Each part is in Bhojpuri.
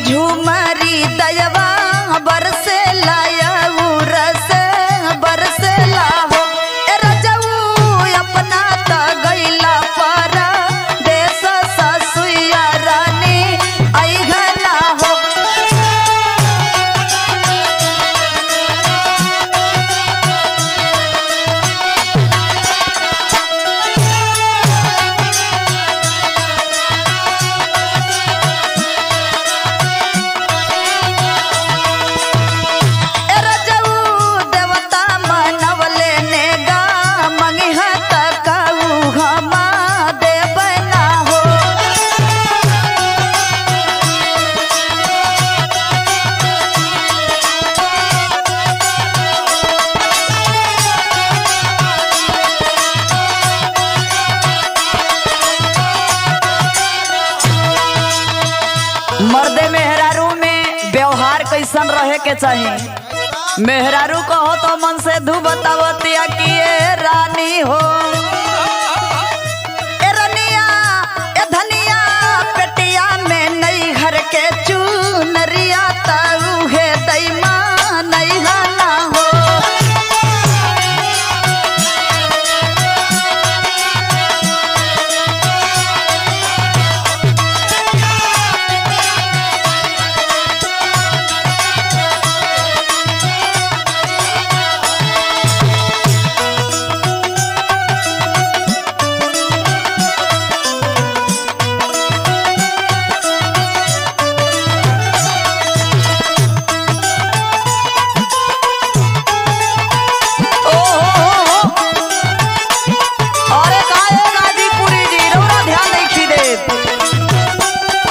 झुमरी दयवा बरसे लाया रस बरसे लाहो ए रजऊ अपना त गइला पारा देश ससुया रानी ऐघना हो ए रजऊ देवता मनवले नेगा मंगिहा तकाऊ हमा देवना हो मर्दे मेहरारू में व्यवहार कैसन रहे के चाहिए मेहरारू कहो तो मन से धू बतावतिया कि ए रानी हो ए रनिया ए धनिया पेटिया में नई घर के चूनरिया ताऊ है दैमा नहीं ना हो ओ हो हो हो अरे काहे गाजीपुरी जी रौरा ध्यान नहीं खी देत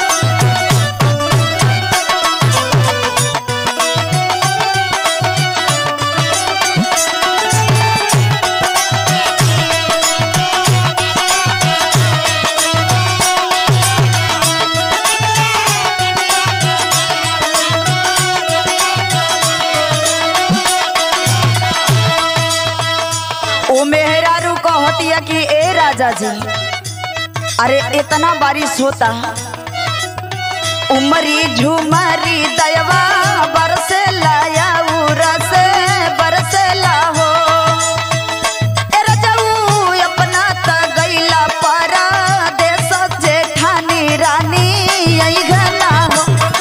ओ मेहरारू कहतिया कि ए राजा जी अरे इतना बारिश होता उमरी झुमरी दयवा बरसे लाया रस बरसे लाहो ए रजऊ अपना त गइला पारा देश जेठानी रानी यही घना हो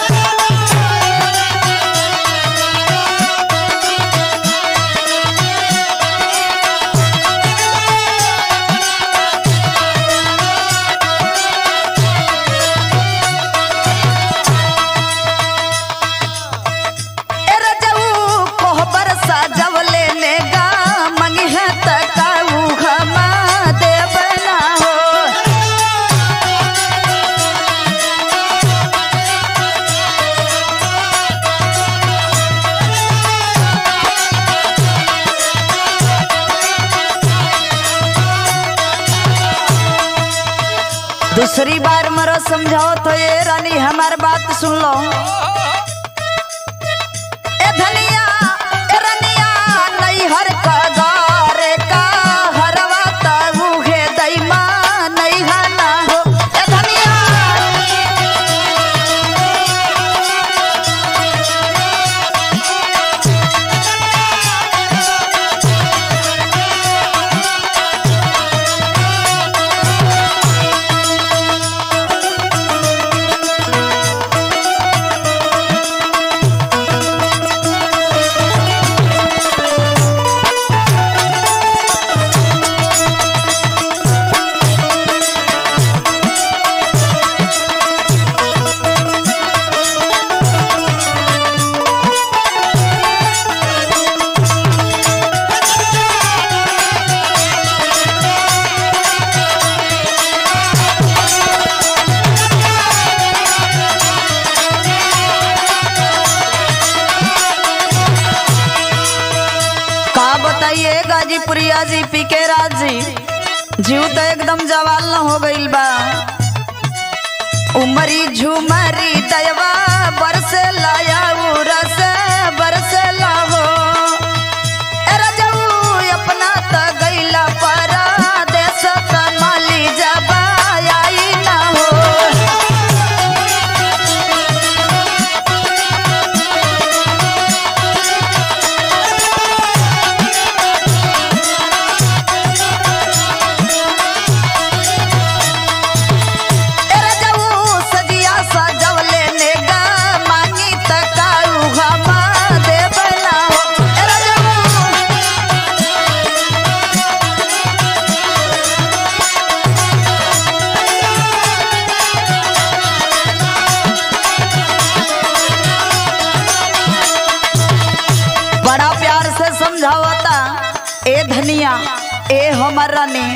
ए रजऊ कोहबर सजवले नेगा मंगिहा तकाऊ घमा देवना हो दूसरी बार मरो समझाओ तो ये रानी हमार बात सुन लो ए धनिया ए रनिया नैहर का गारे का हरवा ताऊ है दैमा नैहना हो ए धनिया का बताइए गाजीपुरिया जी पीके राज जी जीव तो एकदम जवाल न हो गइल बा उमरी झुमरी दयवा बरसे लाया रस बरसे लाहो ए रजऊ अपना त गइला परा देश त माली जबा आई ना हो हरनी